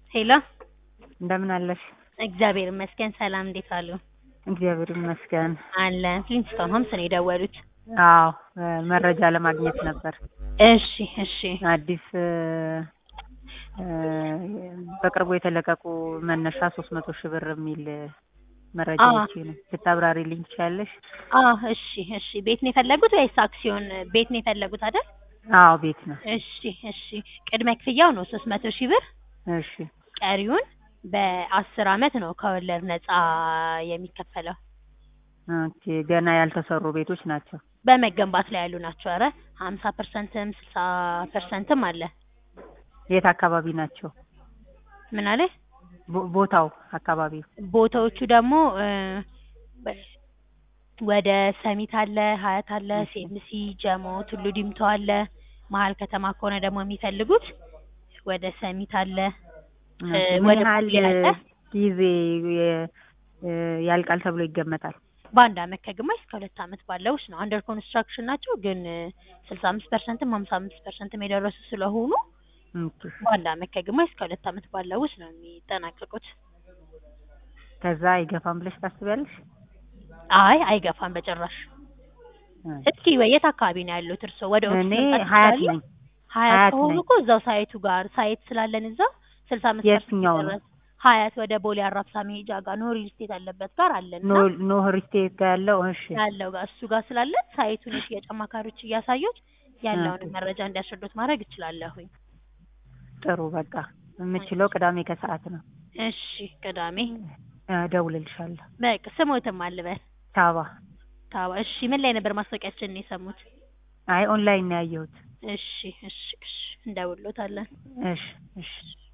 ሄሎ እንደምን አለሽ? እግዚአብሔር ይመስገን። ሰላም እንዴት አሉ? እግዚአብሔር ይመስገን። አለን ፍሊንስቶን ሆምስ ነው የደወሉት? አዎ መረጃ ለማግኘት ነበር። እሺ እሺ አዲስ እ በቅርቡ የተለቀቁ መነሻ ሶስት መቶ ሺህ ብር የሚል መረጃ አዎ። ይቺ ነው ልታብራሪልኝ ትችያለሽ? አዎ እሺ እሺ ቤት ነው የፈለጉት ወይስ አክሲዮን ቤት ነው የፈለጉት አይደል? አዎ ቤት ነው። እሺ እሺ ቅድመ ክፍያው ነው ሶስት መቶ ሺህ ብር እሺ ቀሪውን በአስር አመት ነው ከወለድ ነፃ የሚከፈለው። ኦኬ ገና ያልተሰሩ ቤቶች ናቸው። በመገንባት ላይ ያሉ ናቸው። ኧረ ሀምሳ ፐርሰንትም ስልሳ ፐርሰንትም አለ። የት አካባቢ ናቸው? ምን አለ? ቦ- ቦታው አካባቢው ቦታዎቹ ደግሞ እ በ- ወደ ሰሚት አለ፣ ሀያት አለ፣ ሴምሲ፣ ጀሞ፣ ቱሉ ዲምቱ አለ። መሀል ከተማ ከሆነ ደግሞ የሚፈልጉት ወደ ሰሚት አለ። እ ኦኬ፣ ምን ወደ ያህል ቦሌ አለ። ጊዜ የ- እ ያልቃል ተብሎ ይገመታል? በአንድ አመት ከግማሽ እስከ ሁለት አመት ባለው ውስጥ ነው። አንደር ኮንስትራክሽን ናቸው ግን ስልሳ አምስት ፐርሰንትም ሀምሳ አምስት ፐርሰንትም የደረሱ ስለሆኑ ኦኬ። በአንድ አመት ከግማሽ እስከ ሁለት አመት ባለው ውስጥ ነው የሚጠናቀቁት። ከዛ አይገፋም ብለሽ ታስቢያለሽ? አይ አይገፋም በጭራሽ። እስኪ ወይ የት አካባቢ ነው ያሉት እርስዎ? ወደ ኦፊስ እኔ መምጣት ሀያት ይችላሉ? ነኝ። ሀያት ሀያት ከሆኑ ነኝ። እኮ እዛው ሳይቱ ጋር ሳይት ስላለን እዛው ስልሳ አምስት የትኛው ነው? ደረስ ሀያት ወደ ቦሌ አራብሳ መሄጃ ጋር ኖ ሪል ስቴት አለበት ጋር አለን እና ኖ- ኖህ ሪስቴት ጋር ያለው እሺ ያለው ጋር እሱ ጋር ስላለን ሳይቱን የሽያጭ አማካሪዎች እያሳዩት ያለውን ኦኬ። መረጃ እንዲያስረዱት ማድረግ እችላለሁኝ። ጥሩ በቃ የምችለው ቅዳሜ ከሰዓት ነው። እሺ ቅዳሜ እደውልልሻለሁ። በቃ ስሞትም አልበል ታባ ታዋ እሺ ምን ላይ ነበር ማስታወቂያችንን የሰሙት? አይ ኦንላይን ነው ያየሁት። እሺ እሺ እሺ እንደውሎታለን። እሺ እሺ